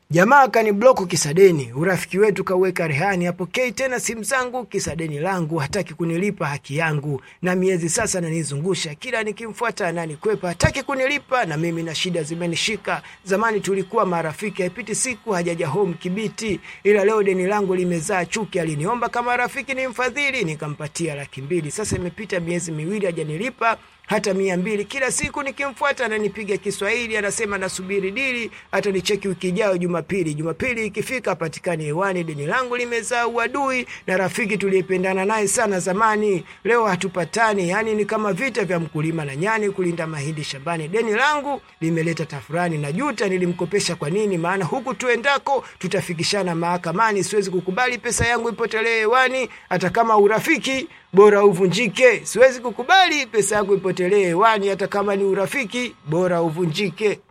Jamaa kanibloku kisa deni, urafiki wetu kauweka rehani, apokei tena simu zangu kisa deni langu, hataki kunilipa haki yangu, na miezi sasa nanizungusha, kila nikimfuata ananikwepa, hataki kunilipa na mimi na shida zimenishika. Zamani tulikuwa marafiki, haipiti siku hajaja home Kibiti, ila leo deni langu limezaa chuki. Aliniomba kama rafiki ni mfadhili, nikampatia laki mbili. Sasa imepita miezi miwili hajanilipa hata mia mbili. Kila siku nikimfuata ananipiga Kiswahili, anasema nasubiri dili, hata nicheki wiki ijayo Jumapili. Jumapili ikifika patikani hewani, deni langu limezaa uadui na rafiki tuliyependana naye sana zamani, leo hatupatani. Yani ni kama vita vya mkulima na nyani kulinda mahindi shambani. Deni langu limeleta tafurani na juta, nilimkopesha kwa nini? Maana huku tuendako tutafikishana mahakamani. Siwezi kukubali pesa yangu ipotelee hewani, hata kama urafiki bora uvunjike. Siwezi kukubali pesa yangu ipotelee hewani, hata kama ni urafiki bora uvunjike.